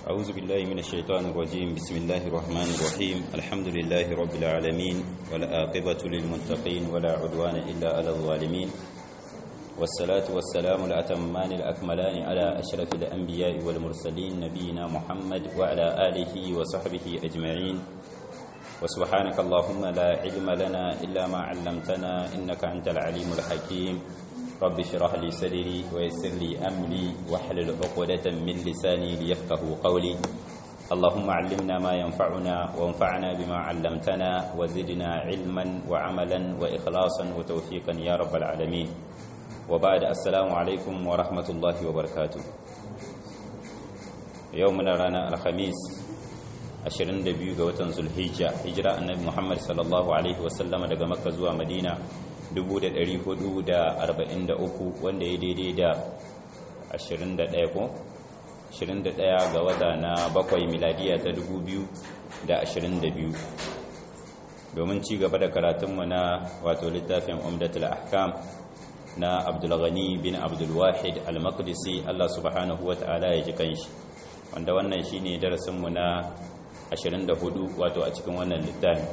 أعوذ بالله من الشيطان الرجيم بسم الله الرحمن الرحيم الحمد لله رب العالمين والآقبة للمتقين ولا عدوان إلا على الظالمين والصلاة والسلام الأتمان الأكملان على أشرف الأنبياء والمرسلين نبينا محمد وعلى آله وصحبه أجمعين وسبحانك اللهم لا علم لنا إلا ما علمتنا إنك أنت العليم الحكيم رب اشرح لي صدري ويسر لي أمري واحلل عقدة من لساني ليفقه قولي اللهم علمنا ما ينفعنا وانفعنا بما علمتنا وزدنا علما وعملا وإخلاصا وتوفيقا يا رب العالمين وبعد السلام عليكم ورحمة الله وبركاته يومنا رانا الخميس 22 ga watan zulhijja hijira annabi muhammad sallallahu alaihi wasallama daga makka zuwa madina 1443 wanda ya daidai da 21 ko 21 ga wata na bakwai miladiya ta 2022 domin ci gaba da karatunmu na wato littafin umdatul ahkam na abdulghani bin abdulwahid al-maqdisi Allah subhanahu wa ta'ala ya ji kanshi wanda wannan shine darasinmu na 24 wato a cikin wannan littafi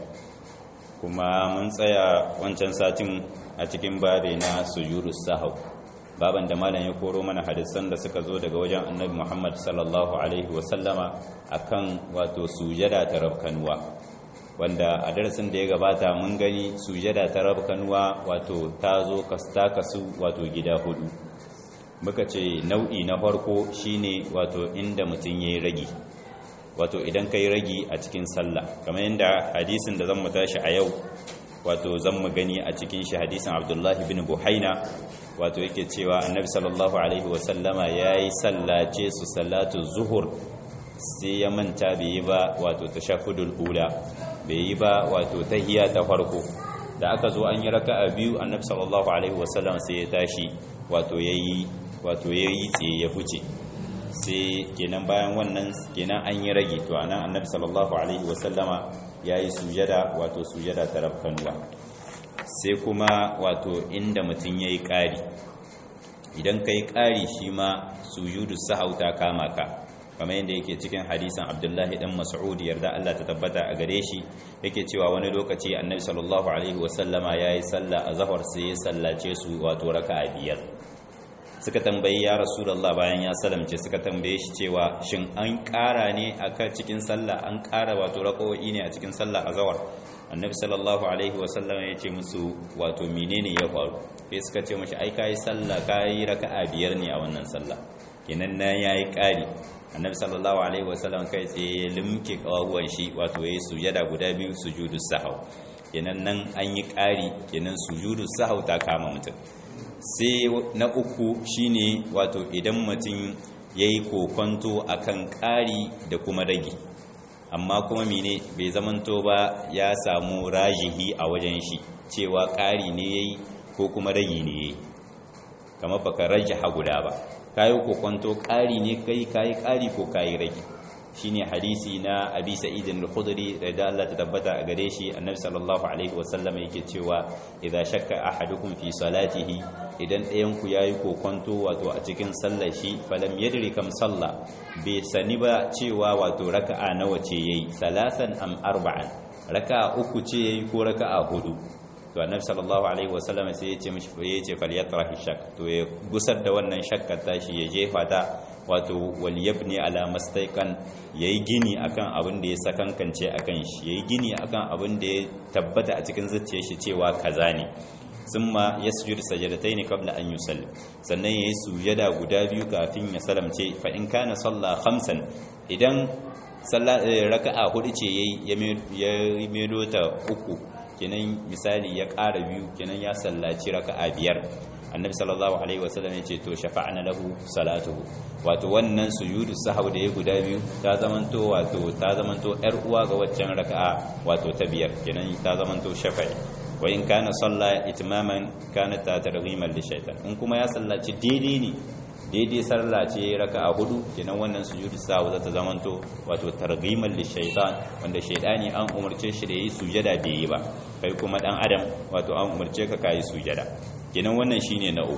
kuma mun tsaya wancan satin a cikin babe na sujurus sahau baban da malam ya koro mana hadisan da suka zo daga wajen annabi Muhammad sallallahu alaihi wasallama akan wato sujada ta rabkanuwa wanda a darasin da ya gabata mun gani sujada ta rabkanuwa wato ta zo kasta kasu wato gida hudu muka ce nau'i na farko shine wato inda mutum yayi ragi wato idan kai ragi a cikin sallah kamar yadda hadisin da zan mu tashi a yau wato zan mu gani a cikin shi hadisin Abdullahi bin Buhaina wato yake cewa Annabi sallallahu alaihi wasallama yayi sallace su salatu zuhur sai ya manta bai yi ba wato tashahhudul ula bai yi ba wato tahiyya ta farko da aka zo an yi raka'a biyu Annabi sallallahu alaihi wasallama sai ya tashi wato yayi wato yayi tsaye ya fice sai kenan bayan wannan kenan an yi rage to anan annabi sallallahu alaihi wasallama yayi sujada wato sujada ta rabkanwa sai kuma wato inda mutum yayi ƙari idan kai ƙari shi ma sujudu sahauta kama ka kamar yadda yake cikin hadisan abdullahi dan mas'ud yarda Allah ta tabbata a gare shi yake cewa wani lokaci annabi sallallahu alaihi wasallama yayi sallah a zahar sai ya sallace su wato raka'a biyar suka tambayi ya rasulullah bayan ya salamce suka tambaye shi cewa shin an ƙara ne a kan cikin sallah an ƙara wato raƙo'i ne a cikin sallah a zawar annabi sallallahu alaihi wasallam ya ce musu wato menene ya faru sai suka ce mashi ai kai sallah kai raka'a biyar ne a wannan sallah kenan na yayi ƙari annabi sallallahu alaihi wasallam kai tsaye ya limke kawawan shi wato yayi sujada guda biyu sujudu sahau kenan nan an yi ƙari kenan sujudu sahau ta kama mutum sai na uku shine wato idan mutum ya yi kokonto a kan ƙari da kuma rage amma kuma mene bai zamanto ba ya samu rajihi a wajen shi cewa ƙari ne ya yi ko kuma rage ne ya yi kama baka rajaha guda ba ka yi kokonto ƙari ne kai ka yi ƙari ko ka yi rage shine hadisi na abi sa'idin al-khudri da Allah ta tabbata a gare shi annabi sallallahu alaihi wasallam yake cewa idza shakka ahadukum fi salatihi idan ɗayan ku yayi kokonto wato a cikin sallar shi falam yadri kam salla bai sani ba cewa wato raka'a nawa ce yayi salasan am arba'an raka'a uku ce yayi ko raka'a hudu to annabi sallallahu alaihi wasallam sai ya ce mishi ya ce falyatrahi shak to ya gusar da wannan shakkar tashi ya jefa ta wato wal yabni ala mastaiqan yayi gini akan abin da ya sakankance akan shi yayi gini akan abin da ya tabbata a cikin zuciyar shi cewa kaza ne summa yasjudu sajadatayn qabla an yusalli sannan yayi sujada guda biyu kafin ya salamce fa in kana salla khamsan idan raka'a hudu ce yayi ya medo ta uku kenan misali ya ƙara biyu kenan ya sallaci raka'a biyar annabi sallallahu alaihi wasallam ya ce to shafa'ana lahu salatuhu wato wannan sujudu sahau da ya guda biyu ta zamanto wato ta zamanto yar uwa ga waccan raka'a wato ta biyar kenan ta zamanto shafa'i wa in kana salla itmaman kana ta targhiman li shaytan in kuma ya sallaci daidai ne daidai sallah ce raka'a hudu kenan wannan sujudu sahau za ta zamanto wato targhiman li shaytan wanda shaytani an umarce shi da yi sujada bai yi ba kai kuma dan adam wato an umarce ka kai sujada kenan wannan shine na uku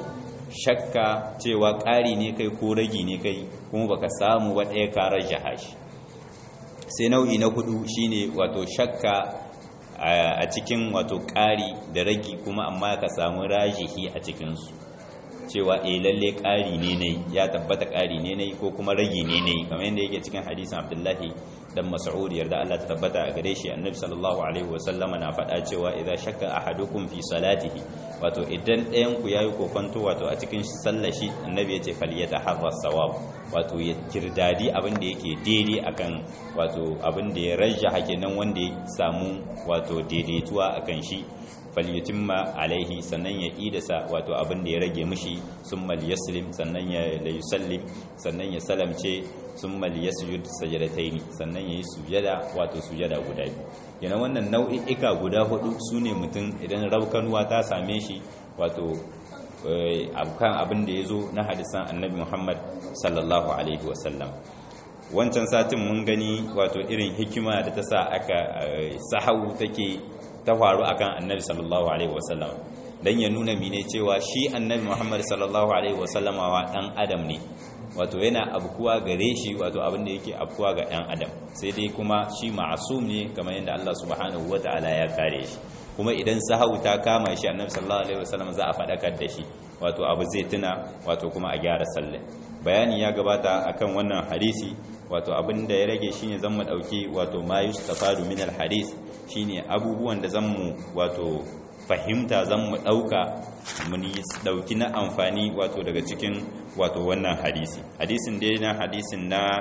shakka cewa ƙari ne kai ko ragi ne kai kuma baka samu wa ɗaya karar jahashi sai nau'i na hudu shine wato shakka a cikin wato ƙari da ragi kuma amma ka samu rajihi a cikinsu cewa e lalle ƙari ne ne ya tabbata ƙari ne ne ko kuma ragi ne ne kamar yadda yake cikin hadisin abdullahi dan mas'ud yarda Allah ta tabbata a gare shi annabi sallallahu alaihi wasallama na faɗa cewa idza shakka ahadukum fi salatihi wato idan ɗayan ku yayi kokonto wato a cikin sallar shi annabi yace falyataharra sawab wato ya kirdadi abin da yake daidai akan wato abin da ya rajja hakinan wanda ya samu wato daidaituwa akan shi falyutimma alaihi sannan ya idasa wato abin da ya rage mishi summa yaslim sannan ya yusallim sannan ya salamce summa yasjud sajdataini sannan yayi sujada wato sujada guda biyu yana wannan nau'i'ika guda hudu sune mutum idan raukanuwa ta same shi wato kan abin da yazo na hadisan annabi Muhammad sallallahu alaihi wasallam wancan satin mun gani wato irin hikima da ta sa aka sahau take ta faru akan annabi sallallahu alaihi wasallam dan ya nuna mine cewa shi annabi Muhammad sallallahu alaihi wasallama wa dan adam ne wato yana abkuwa gare shi wato abin da yake abkuwa ga dan adam sai dai kuma shi ma'asum ne kamar yadda Allah subhanahu wataala ya kare shi kuma idan sahau ta kama shi annabi sallallahu alaihi wasallam za a fadakar da shi wato abu zai tuna wato kuma a gyara sallah bayani ya gabata akan wannan hadisi wato abin da ya rage shine zan mu dauki wato ma yustafadu min alhadith shine abubuwan da zan mu wato fahimta zan mu dauka mun dauki na amfani wato daga cikin wato wannan hadisi hadisin dai na hadisin na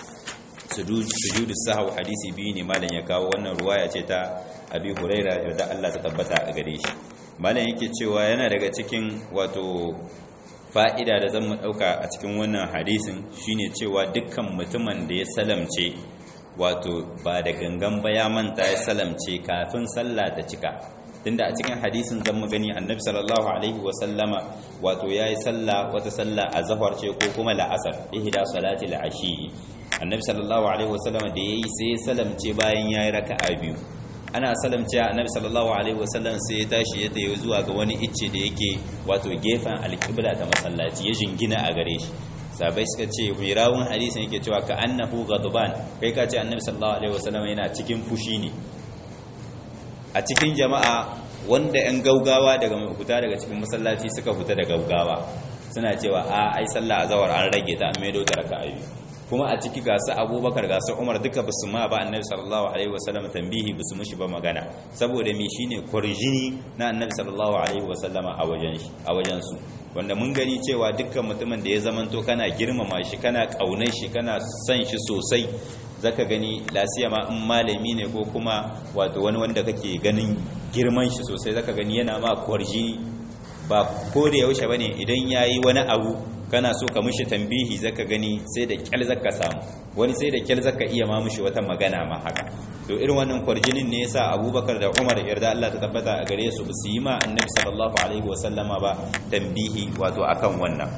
sujudu sahau hadisi biyu ne malam ya kawo wannan ruwaya ce ta abi huraira yarda Allah ta tabbata a gare shi malam yake cewa yana daga cikin wato fa'ida da zan mu ɗauka a cikin wannan hadisin shine cewa dukkan mutumin da ya salamce wato ba da gangan ba ya manta ya salamce kafin sallah ta cika tunda a cikin hadisin zan mu gani annabi sallallahu alaihi wa sallama wato yayi sallah wata sallah a zahar ce ko kuma la'asar ihda salati al-ashi annabi sallallahu alaihi wa sallama da yayi sai ya salamce bayan yayi raka'a biyu ana salamce annabi sallallahu alaihi wasallam sai ya tashi ya tayi zuwa ga wani icce da yake wato gefen alqibla ta masallaci ya jingina a gare shi sabai suka ce mai rawun hadisin yake cewa ka annahu ghadban kai ka ce annabi sallallahu alaihi wasallam yana cikin fushi ne a cikin jama'a wanda yan gaugawa daga fita daga cikin masallaci suka fita da gaugawa suna cewa a ai sallah azawar an rage ta an maido ta raka'a kuma a ciki ga su abubakar ga su umar duka ba su ma ba annabi sallallahu alaihi wasallam tambihi ba su mushi ba magana saboda me shine kwarjini na annabi sallallahu alaihi wasallama a wajen shi a wajen su wanda mun gani cewa dukkan mutumin da ya zamanto kana girmama shi kana kaunar shi kana son shi sosai zaka gani lasiya ma in malami ne ko kuma wato wani wanda kake ganin girman shi sosai zaka gani yana ma kwarjini ba ko da yaushe bane idan yayi wani abu kana so ka mishi tambihi zaka gani sai da kyal zaka samu wani sai da kyal zaka iya ma mishi wata magana ma haka to irin wannan kwarjinin ne yasa Abubakar da Umar yarda Allah ta tabbata a gare su su yi ma Annabi sallallahu alaihi wasallama ba tambihi wato akan wannan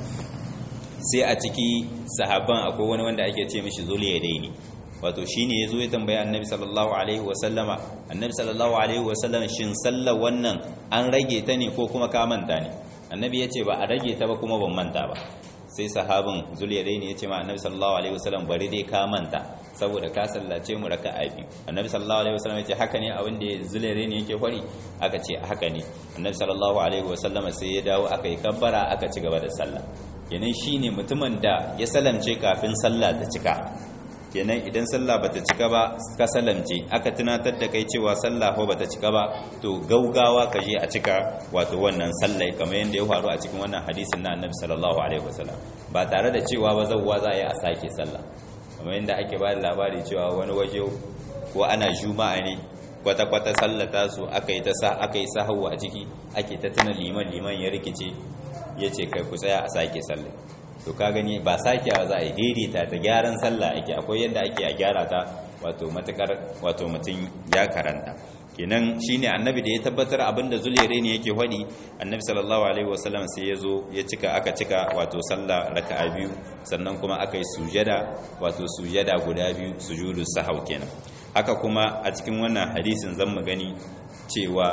sai a ciki sahabban akwai wani wanda ake ce mishi zuliyadaini wato shine yazo ya tambaya Annabi sallallahu alaihi wasallama Annabi sallallahu alaihi wasallama shin sallar wannan an rage ta ne ko kuma ka manta ne annabi ya ce ba a rage ta ba kuma ban manta ba sai sahabin zuliyadai ne ya ce ma annabi sallallahu alaihi wasallam bari dai ka manta saboda ka sallace mu raka a biyu annabi sallallahu alaihi wasallam ya ce haka ne abin da zuliyadai ne yake fari aka ce haka ne annabi sallallahu alaihi wasallam sai ya dawo aka yi kabbara aka ci gaba da sallah kenan shine mutumin da ya salamce kafin sallah ta cika kenan idan sallah bata cika ba ka salamce aka tunatar da kai cewa sallah ko bata cika ba to gaugawa ka je a cika wato wannan sallai kamar yadda ya faru a cikin wannan hadisin na annabi sallallahu alaihi wasallam ba tare da cewa ba zawwa za a yi a sake sallah kamar yadda ake ba da labari cewa wani waje ko ana juma'a ne kwata-kwata sallata su aka yi ta sa aka yi sahawu a ciki ake ta tuna liman liman ya rikice ya ce kai ku tsaya a sake sallah to ka gani ba sakewa za a yi daidaita ta gyaran sallah ake akwai yadda ake a gyara ta wato matakar wato mutum ya karanta kenan shine annabi da ya tabbatar abinda zulere ne yake hadi annabi sallallahu alaihi wasallam sai ya zo ya cika aka cika wato sallah raka'a biyu sannan kuma aka yi sujada wato sujada guda biyu sujudu sahau kenan haka kuma a cikin wannan hadisin zan mu gani cewa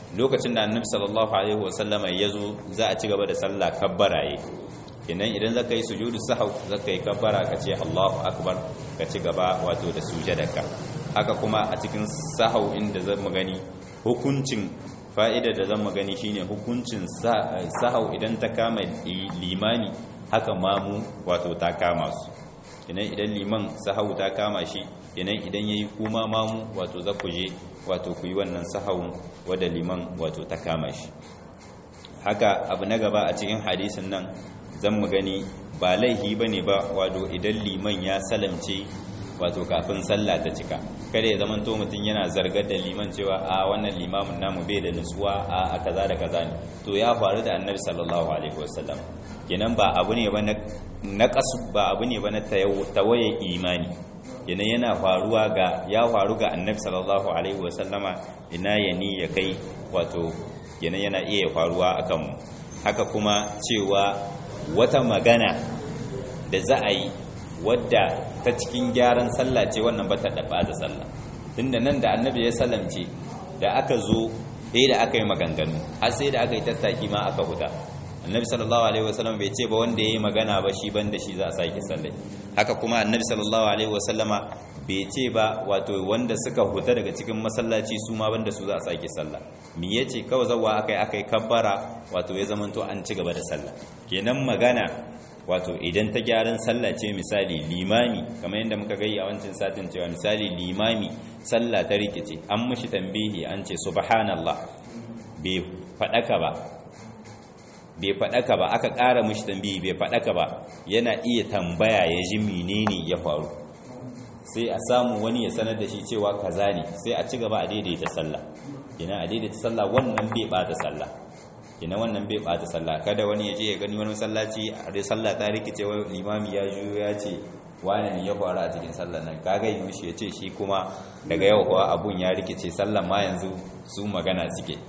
lokacin da annabi sallallahu alaihi wasallama ya zo za a ci gaba da sallah kabbara yi kenan idan zaka yi sujudu sahau zaka yi kabbara ka ce Allahu akbar ka ci gaba wato da sujadarka haka kuma a cikin sahau inda zan gani hukuncin fa'ida da zan gani shine hukuncin sahau idan ta kama limani haka mamu wato ta kama su kenan idan liman sahau ta kama shi kenan idan yayi kuma mamu wato za ku je wato ku yi wannan sahawun wadda liman wato ta kama shi haka abu na gaba a cikin hadisin nan zan mu gani ba laihi ba ne ba wato idan liman ya salamce wato kafin sallah ta cika kada ya zama to mutum yana zargar da liman cewa a wannan limamin namu bai da nutsuwa a kaza da kaza ne to ya faru da annabi sallallahu alaihi wasallam kenan ba abu ne ba na kasu ba abu ne ba na tawaye imani yana yana faruwa ga ya faru ga annabi sallallahu alaihi wasallama ina ya ni ya kai wato yana yana iya faruwa akan mu haka kuma cewa wata magana da za a yi wadda ta cikin gyaran sallah ce wannan ba ta daba da sallah tunda nan da annabi ya salamce da aka zo sai da aka yi maganganu har sai da aka yi tattaki ma aka huta annabi sallallahu alaihi wasallam bai ce ba wanda yayi magana ba shi banda shi za a sake sallah haka kuma annabi sallallahu alaihi wasallama bai ce ba wato wanda suka huta daga cikin masallaci su ma banda su za a sake sallah me yace kawai zawa akai akai kabbara wato ya zamanto an ci gaba da sallah kenan magana wato idan ta gyaran sallah ce misali limami kamar yadda muka gai a wancan satin cewa misali limami sallah ta rikice an mishi tambihi an ce subhanallah bai fadaka ba bai faɗaka ba aka ƙara mishi tambayi bai faɗaka ba yana iya tambaya ya ji menene ya faru sai a samu wani ya sanar da shi cewa kaza ne sai a ci gaba a daidaita sallah ina a daidaita sallah wannan bai bata sallah ina wannan bai bata sallah kada wani ya je ya gani wani masallaci a sallah ta rikice wani limami ya juyo ya ce wani ne ya faru a cikin sallah nan kaga yi mishi ya ce shi kuma daga yau kuwa abun ya rikice sallah ma yanzu su magana suke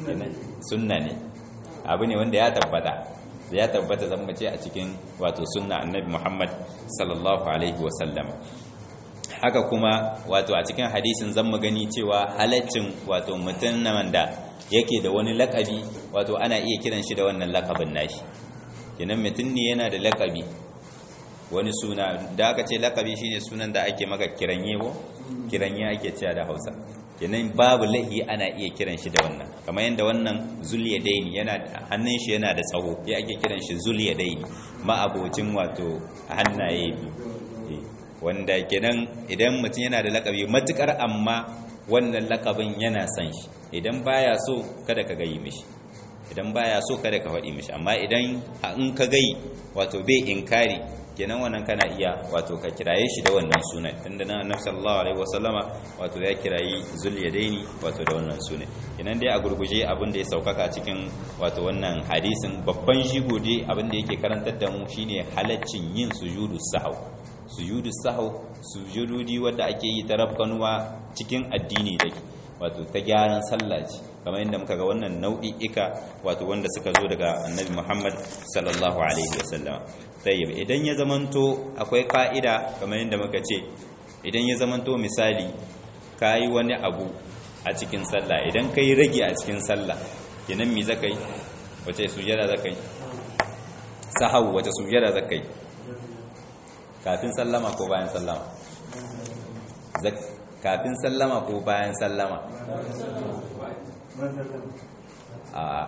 sunna ne abu ne wanda ya tabbata ya tabbata zan mace a cikin wato sunna annabi Muhammad sallallahu alaihi wasallam haka kuma wato a cikin hadisin zan gani cewa halaccin wato mutum da yake da wani lakabi wato ana iya kiran shi da wannan lakabin nashi kenan mutum ne yana da lakabi wani suna da aka ce lakabi shine sunan da ake maka kiranye ko kiranye ake cewa da Hausa kenan babu lahi ana iya kiran shi da wannan kamar yadda wannan zuliyadaini yana hannun shi yana da tsawo ya ake kiran shi zuliyadaini ma'abocin wato hannaye biyu wanda kenan idan mutum yana da lakabi matukar amma wannan lakabin yana san shi idan baya so kada ka gayi mishi idan baya so kada ka faɗi mishi amma idan in ka gayi wato bai inkari kenan wannan kana iya wato ka kiraye shi da wannan sunan tunda na annabi sallallahu alaihi wasallama wato ya kirayi zulyadaini wato da wannan sunan kenan dai a gurguje abin da ya saukaka cikin wato wannan hadisin babban shigo dai abin da yake karantar da mu shine halaccin yin sujudu sahau sujudu sahau sujududi wanda ake yi ta rafkanuwa cikin addini take wato ta gyaran sallah ce kamar yadda muka ga wannan nau'i'ika wato wanda suka zo daga annabi Muhammad sallallahu alaihi wasallam tayyib idan ya zamanto akwai ka'ida kamar yadda muka ce idan ya zamanto misali kai wani abu a cikin sallah idan kai rage a cikin sallah kenan me zakai wace sujada zakai sahau wace sujada zakai kafin sallama ko bayan sallama kafin sallama ko bayan sallama a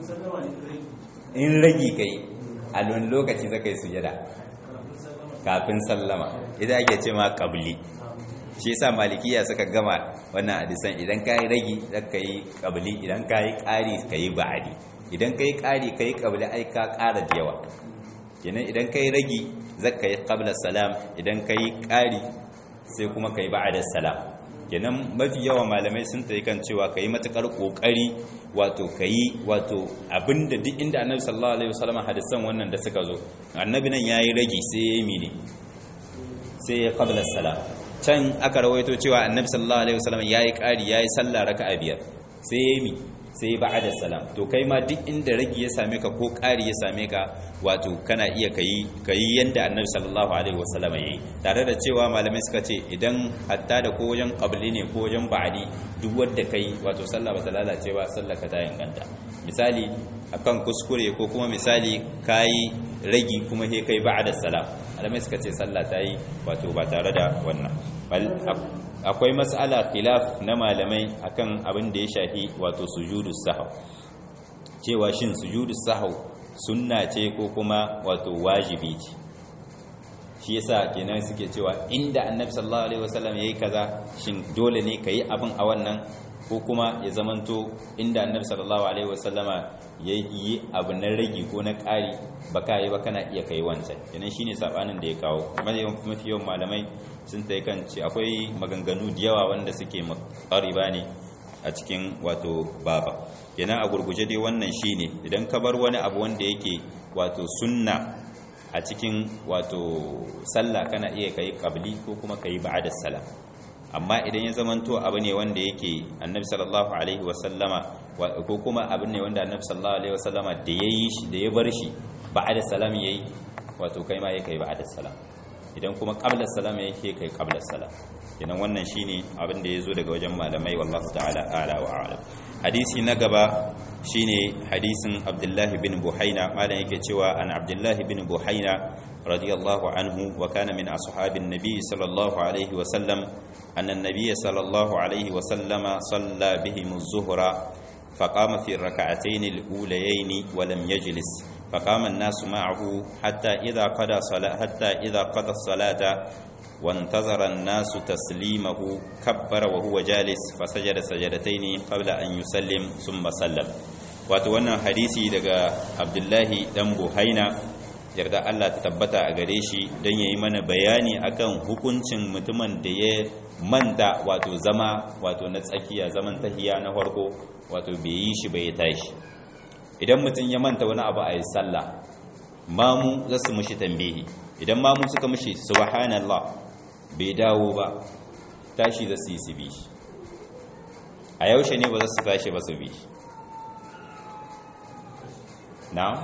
in ragi kai a wani lokaci zaka yi sujada kafin sallama idan ake ce ma kabli shi yasa malikiya suka gama wannan hadisan idan ka yi ragi zaka yi kabli idan ka yi ƙari ka yi ba'adi idan ka yi ƙari ka yi kabli ai ka ƙara da yawa kenan idan ka yi ragi zaka yi qabla salam idan ka yi ƙari sai kuma ka yi ba'ada salam kenan mafi yawa malamai sun tayi kan cewa ka yi matuƙar ƙoƙari wato ka yi wato abinda duk inda annabi sallallahu alaihi wasallam hadisan wannan da suka zo annabi nan yayi ragi sai ya yi mene sai ya qabla salam can aka rawaito cewa annabi sallallahu alaihi wasallam yayi ƙari yayi sallah raka'a biyar sai ya yi mi sai ba'da salam to kai ma duk inda ragi ya same ka ko ƙari ya same ka wato kana iya kayi kayi yanda annabi sallallahu alaihi wasallam yayi tare da cewa malamai suka ce idan hatta da ko wajen qabli ne ko wajen ba'di duk wanda kai wato sallah ba ta lalace ba sallah ka ta inganta misali akan kuskure ko kuma misali kayi ragi kuma he kai ba'da salam malamai suka ce sallah ta yi wato ba tare da wannan akwai mas'ala khilaf na malamai akan abin da ya shafi wato sujudus sahw cewa shin sujudus sahw sunna ce ko kuma wato wajibi ce shi yasa kenan suke cewa inda annabi sallallahu alaihi wasallam yayi kaza shin dole ne kai abin a wannan ko kuma ya zamanto inda annabi sallallahu alaihi wasallama yayi abu na ragi ko na ƙari baka yi ba kana iya kai wancan kenan shine sabanin da ya kawo mafi yawan malamai sun ta kan ce akwai maganganu da yawa wanda suke makariba ne a cikin wato baba kenan a gurguje dai wannan shine idan ka bar wani abu wanda yake wato sunna a cikin wato sallah kana iya kai qabli ko kuma kai ba'da salam amma idan ya zamanto abu ne wanda yake annabi sallallahu alaihi wasallama ko kuma abu ne wanda annabi sallallahu alaihi wasallama da yayi shi da ya bar shi ba'da salam yayi wato kai ma yake ba'da salam idan kuma qabla salam yake kai qabla salam idan wannan shine abin da yazo daga wajen malamai wallahu ta'ala a'la wa a'lam hadisi na gaba shine hadisin Abdullah bin Buhaina malam yake cewa an Abdullah bin Buhaina radiyallahu anhu wa kana min ashabin nabi sallallahu alaihi wa sallam أن النبي صلى الله عليه وسلم صلى بهم الظهر فقام في الركعتين الأوليين ولم يجلس فقام الناس معه حتى إذا قضى صلاة حتى إذا قضى الصلاة وانتظر الناس تسليمه كبر وهو جالس فسجد سجدتين قبل أن يسلم ثم سلم وتوانا حديثي دقى عبد الله دم بوهينا yarda Allah ta tabbata a gare shi don ya yi mana bayani akan hukuncin mutumin da ya manta wato zama wato na tsakiya zaman tahiya na farko wato bai yi shi bai tashi idan mutum ya manta wani abu a yi sallah mamu za su mushi tambihi idan mamu suka mushi subhanallah bai dawo ba tashi za su yi su bi shi a yaushe ne ba za su tashi ba su bi shi na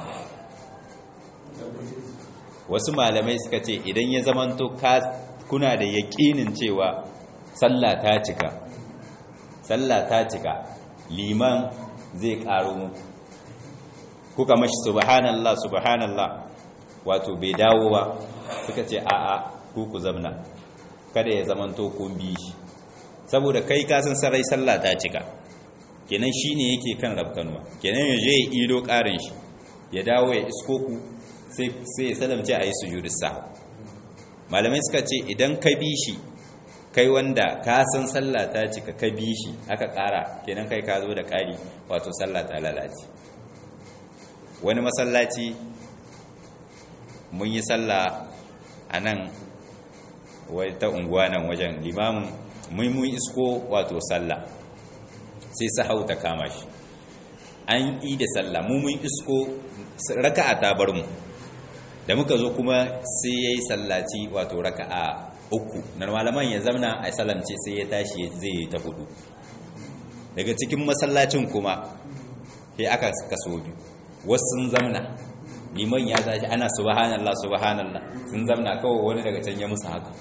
wasu malamai suka ce idan ya zamanto kuna da yaƙinin cewa sallah ta cika sallah ta cika liman zai ƙaro mu kuka mashi subhanallah subhanallah wato bai dawo ba suka ce a'a ku ku zamna kada ya zamanto kun bi shi saboda kai kasan sarai sallah ta cika kenan shine yake kan rabkanuwa kenan ya je ya ido ƙarin shi ya dawo ya isko ku sai ya salamce a yi sujudu sa malamai suka ce idan ka bi shi kai wanda ka san sallah ta cika ka bi shi aka ƙara kenan kai ka zo da ƙari wato sallah ta lalace wani masallaci mun yi sallah a nan ta unguwa nan wajen limamin mun mun isko wato sallah sai sahau ta kama shi an yi da sallah mu mun isko raka'a ta bar mu da muka zo kuma sai ya yi sallaci wato raka'a uku na malaman ya zamna a salamce sai ya tashi zai yi ta hudu daga cikin masallacin kuma sai aka kaso biyu wasu sun zamna liman ya tashi ana subhanallah subhanallah sun zamna kawai wani daga can ya musu haka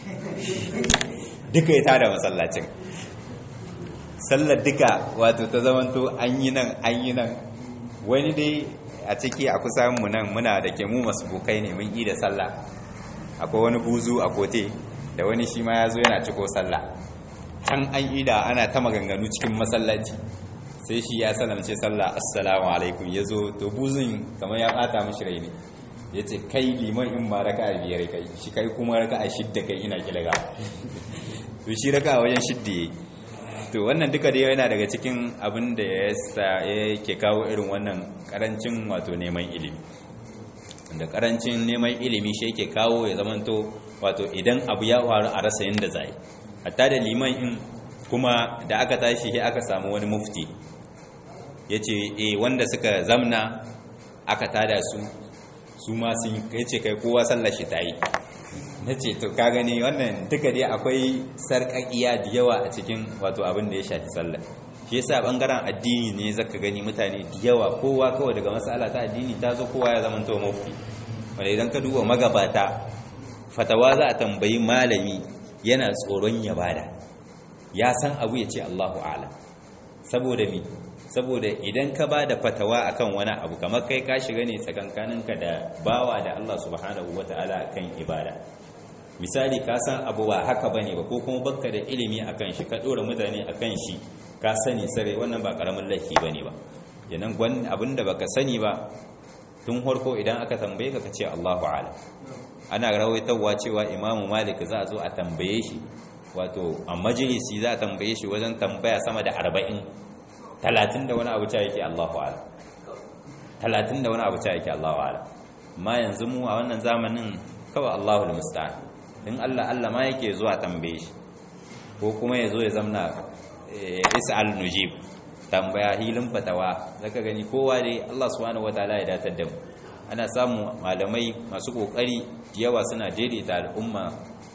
duka ya tada masallacin sallar duka wato ta zamanto an yi nan an yi nan wani dai a ciki a kusa mu nan muna da ke mu masu bukai ne mun yi da sallah akwai wani buzu a kote da wani shi ma ya zo yana ciko sallah can an yi da ana ta maganganu cikin masallaci sai shi ya salamce sallah assalamu alaikum ya zo to buzun kamar ya bata mashi rai ne ya ce kai liman in ma raka a biyar kai shi kai kuma raka a shidda kai ina kilaga to shi raka a wajen shidda ya to wannan duka dai yana daga cikin abin da ya sa yake kawo irin wannan karancin wato neman ilimi da karancin neman ilimi shi yake kawo ya zamanto wato idan abu ya faru a rasa yadda zai hatta da liman in kuma da aka tashi sai aka samu wani mufti ya ce e wanda suka zamna aka tada su su ma sun ya ce kai kowa sallar shi ta yi na ce to ka gani wannan duka dai akwai sarƙaƙiya da yawa a cikin wato abin da ya shafi sallar shi yasa bangaren addini ne zaka gani mutane da yawa kowa kawai daga mas'ala ta addini ta zo kowa ya zama to mufti wanda idan ka duba magabata fatawa za a tambayi malami yana tsoron ya bada ya san abu ya ce Allahu a'lam saboda mi saboda idan ka ba da fatawa akan wani abu kamar kai ka shiga ne tsakankaninka da bawa da Allah subhanahu wata'ala akan ibada misali ka san abu ba haka bane ba ko kuma bakka da ilimi akan shi ka dora mutane akan shi ka sani sare wannan ba karamin laifi bane ba yanan gwan abinda baka sani ba tun farko idan aka tambaye ka kace Allahu a'lam ana rawaitawa cewa Imam Malik za a zo a tambaye shi wato a majalisi za a tambaye shi wajen tambaya sama da 40 30 da wani abu ta yake Allahu a'lam 30 da wani abu ta yake Allahu a'lam amma yanzu mu a wannan zamanin kawai Allahu musta'an in Allah Allah ma yake zuwa tambaye shi ko kuma ya zo ya zamna is'al nujib tambaya hilin fatawa zaka gani kowa dai Allah subhanahu wataala ya datar da mu ana samu malamai masu kokari yawa suna daidaita al'umma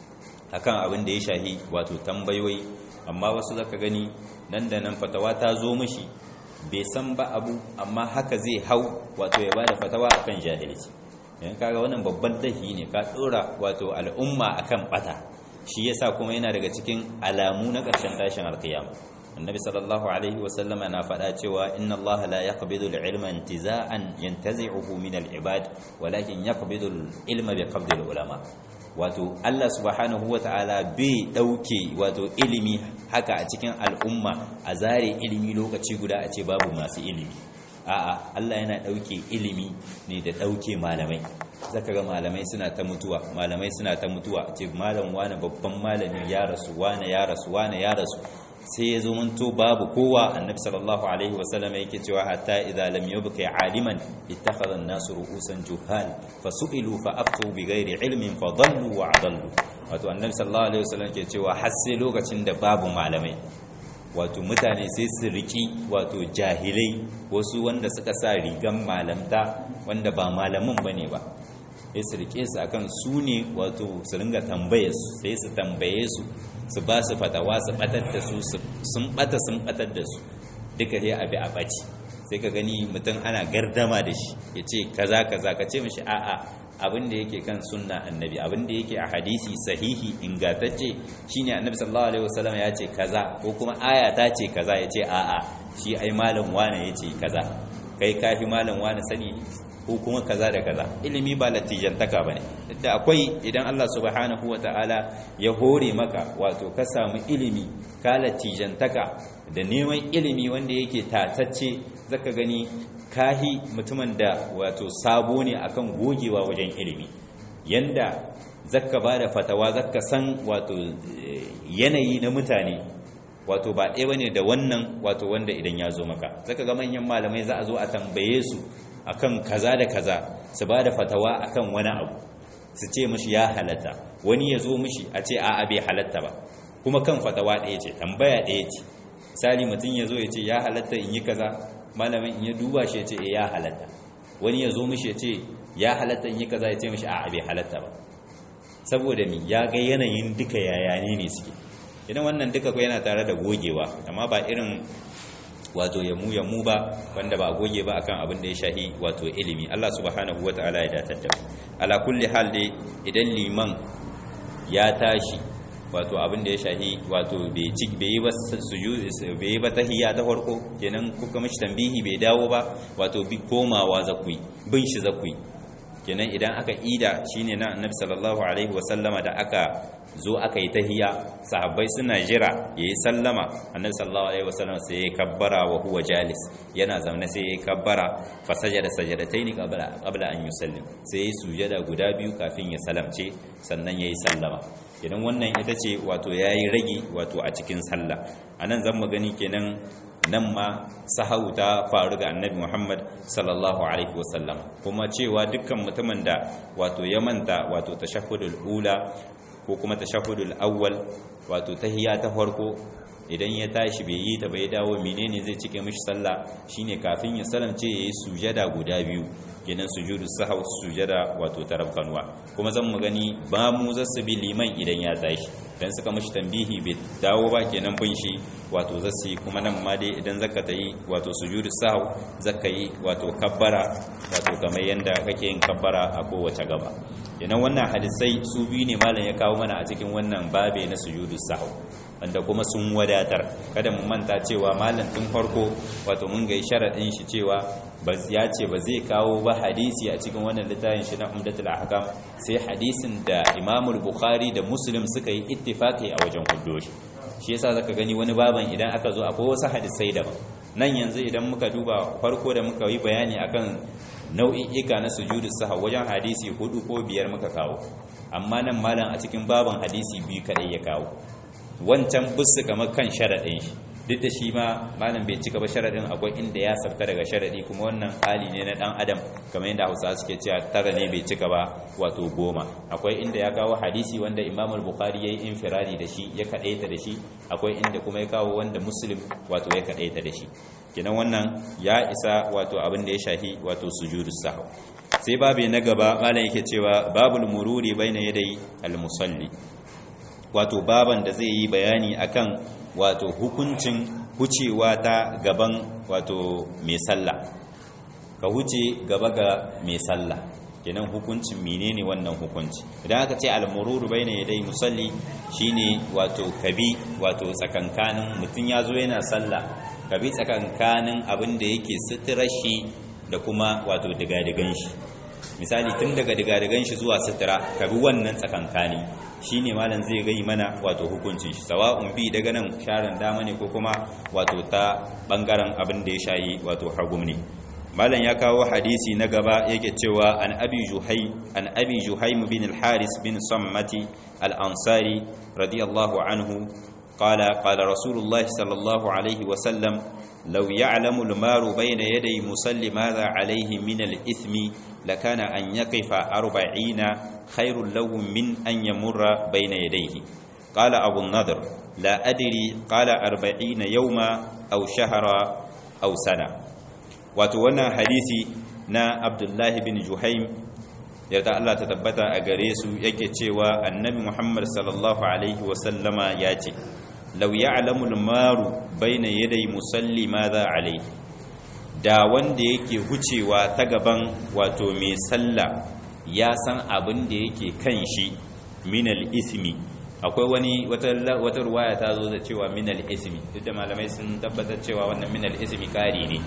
akan abin da ya shahi wato tambayoyi amma wasu zaka gani nan da nan fatawa ta zo mishi bai san ba abu amma haka zai hau wato ya bada fatawa akan jahilci yan kaga wannan babban dahi ne ka dora wato al'umma akan bata shi yasa kuma yana daga cikin alamu na ƙarshen tashin alkiyama annabi sallallahu alaihi wasallam na faɗa cewa inna Allah la yaqbidu al-ilma intiza'an yantazi'uhu min al-ibad walakin yaqbidu al-ilma bi qabdi al-ulama wato Allah subhanahu wata'ala bai dauke wato ilimi haka a cikin al'umma a zare ilimi lokaci guda a ce babu masu ilimi a'a Allah yana dauke ilimi ne da dauke malamai zaka ga malamai suna ta mutuwa malamai suna ta mutuwa ce malam wani babban malami ya rasu wani ya rasu wani ya rasu sai ya zo manto babu kowa annabi sallallahu alaihi wasallam yake cewa hatta idza lam yubqi aliman ittakhadha an-nasu ru'usan juhal fasu'ilu fa aftu bighairi ilmin fa dallu wa adallu wato annabi sallallahu alaihi wasallam yake cewa har sai lokacin da babu malamai wato mutane sai su riki wato jahilai wasu wanda suka sa rigan malamta wanda ba malamin bane ba sai su rike su akan su ne wato su ringa tambaye su sai su tambaye su su ba su fatawa su batar da su sun bata sun batar da su duka sai abi a baci sai ka gani mutum ana gardama da shi ya ce kaza kaza ka ce mishi a'a abin da yake kan sunna annabi abin da yake a hadisi sahihi ingantacce shine annabi sallallahu alaihi wasallam ya ce kaza ko kuma aya ta ce kaza ya ce a'a shi ai malam wane ya ce kaza kai kafi malam wane sani ko kuma kaza da kaza ilimi ba latijantaka bane da akwai idan Allah subhanahu wataala ya hore maka wato ka samu ilimi ka latijantaka da neman ilimi wanda yake tatacce zaka gani kahi mutumin da wato sabo ne akan gogewa wajen ilimi yanda zaka bada fatawa zaka san wato yanayi na mutane wato ba ɗaya bane da wannan wato wanda idan ya zo maka zaka ga manyan malamai za a zo a tambaye su akan kaza da kaza su ba da fatawa akan wani abu su ce mishi ya halatta wani ya zo mishi a ce a'a bai halatta ba kuma kan fatawa ɗaya ce tambaya ɗaya ce misali mutum ya zo ya ce ya halatta in yi kaza malamin in ya duba shi ya ce ya halatta wani ya zo mishi ya ce ya halatta in yi kaza ya ce mishi a'a bai halatta ba saboda mi ya ga yanayin duka yayane ne suke idan wannan duka ko yana tare da gogewa amma ba irin wato yamu yamu ba wanda ba goge ba akan abin da ya shahi wato ilimi Allah subhanahu wataala ya datar da ala kulli hal dai idan liman ya tashi wato abin da ya shahi wato bai ci bai ba sujud bai ba tahiyya ta farko kenan kuka mishi tambihi bai dawo ba wato bi komawa zakui bin shi zakui kenan idan aka ida shine na annabi sallallahu alaihi wasallama da aka zo aka yi tahiya sahabbai suna jira yayi sallama annabi sallallahu alaihi wasallam sai ya kabbara wa huwa jalis yana zaune sai ya kabbara fa sajada sajadataini qabla qabla an yusallim sai ya sujada guda biyu kafin ya salamce sannan yayi sallama idan wannan ita ce wato yayi ragi wato a cikin sallah anan zan mu gani kenan nan ma sahau ta faru ga annabi Muhammad sallallahu alaihi wasallam kuma cewa dukkan mutumin da wato ya manta wato tashahhudul ula ko kuma tashahhudul awwal wato tahiyya ta farko idan ya tashi bai yi ta bai dawo menene zai cike mishi sallah shine kafin ya salamce yayi sujada guda biyu kenan sujudu sahau sujada wato tarafkanwa kuma zan mu gani ba mu zasu bi liman idan ya tashi dan suka mishi tambihi bai dawo ba kenan bin shi wato zasu kuma nan ma dai idan zaka ta yi wato sujudu sahau zaka yi wato kabbara wato kamar yanda kake yin kabbara a kowace gaba kenan wannan hadisai su biyu ne malam ya kawo mana a cikin wannan babe na sujudu sahau wanda kuma sun wadatar kada mu manta cewa malam tun farko wato mun ga sharadin shi cewa ya ce ba zai kawo ba hadisi a cikin wannan littafin shi na umdatul ahkam sai hadisin da Imam Bukhari da Muslim suka yi ittifaqi a wajen huddo shi shi yasa zaka gani wani baban idan aka zo akwai wasu hadisai daban nan yanzu idan muka duba farko da muka yi bayani akan nau'i'ika na sujudu sahwa wajen hadisi hudu ko biyar muka kawo amma nan malam a cikin baban hadisi biyu kadai ya kawo wancan busu kamar kan sharaɗin shi duk da shi ma malam bai cika ba sharaɗin akwai inda ya sabka daga sharaɗi kuma wannan hali ne na ɗan adam kamar yadda hausa suke cewa tara ne bai cika ba wato goma akwai inda ya kawo hadisi wanda imamul bukhari ya yi infirari da shi ya kaɗaita da shi akwai inda kuma ya kawo wanda muslim wato ya kaɗaita da shi kenan wannan ya isa wato abin da ya shahi wato sujudu sahw sai babu na gaba malam yake cewa babul mururi baina yadai al-musalli wato baban da zai yi bayani akan wato hukuncin hucewa ta gaban wato mai sallah ka huce gaba ga mai sallah kenan hukuncin menene wannan hukunci idan aka ce al-mururu baina yadai musalli shine wato kabi wato tsakankanin mutun yazo yana sallah kabi tsakankanin abin da yake sutura shi da kuma wato digadigan shi misali tun daga digadigan shi zuwa sutura kabi wannan tsakankani shine malam zai gai mana wato hukuncin shi sawa'un bi daga nan sharan dama ne ko kuma wato ta bangaren abin da ya shayi wato hagum ne malam ya kawo hadisi na gaba yake cewa an abi juhai an abi juhaim bin al-haris bin sammati al-ansari radiyallahu anhu qala qala rasulullah sallallahu alaihi wa sallam law ya'lamu al-maru bayna yaday musalli madha alayhi min al-ithmi lakana an yaqifa 40 khairul lahu min an yamurra bayna yadayhi qala abu an-nadr la adri qala 40 yawma aw shahra aw sana wato wannan hadisi na abdullahi bin juhaim yarda Allah ta tabbata a gare su yake cewa annabi muhammad sallallahu alaihi wasallama ya ce lau ya'lamu al-maru baina yaday musalli madha alaihi da wanda yake hucewa ta gaban wato mai sallah ya san abin da yake kan shi minal ismi akwai wani wata ruwaya ta zo da cewa minal ismi duk da malamai sun tabbatar cewa wannan minal ismi kari ne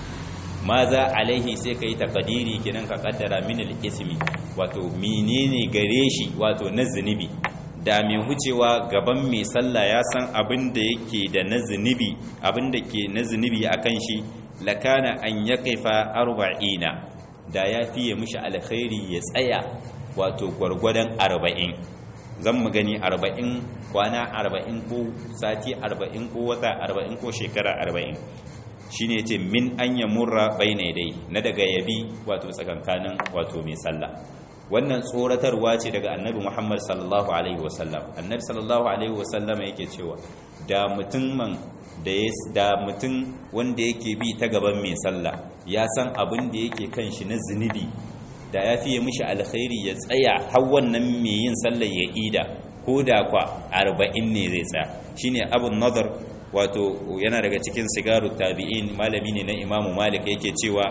maza alaihi sai ka yi takadiri kinan ka kaddara minal ismi wato menene gare shi wato na zunubi da mai hucewa gaban mai sallah ya san abin da yake da na zunubi abin da ke na zunubi a kan shi lakana an ya kaifa arba'ina da ya fiye mishi alkhairi ya tsaya wato gwargwadon arba'in zan mu gani arba'in kwana arba'in ko sati arba'in ko wata arba'in ko shekara arba'in shi ne ce min an ya murra bai dai na daga yabi wato tsakankanin wato mai sallah wannan tsoratarwa ce daga annabi muhammad sallallahu alaihi wasallam annabi sallallahu alaihi wasallam yake cewa da mutum da ya da mutum wanda yake bi ta gaban mai sallah ya san abin da yake kan shi na zunubi da ya fiye mishi alkhairi ya tsaya har wannan mai yin sallah ya ida ko da kwa arba'in ne zai tsaya shine abun nazar wato yana daga cikin sigaru tabi'in malami ne na imamu malik yake cewa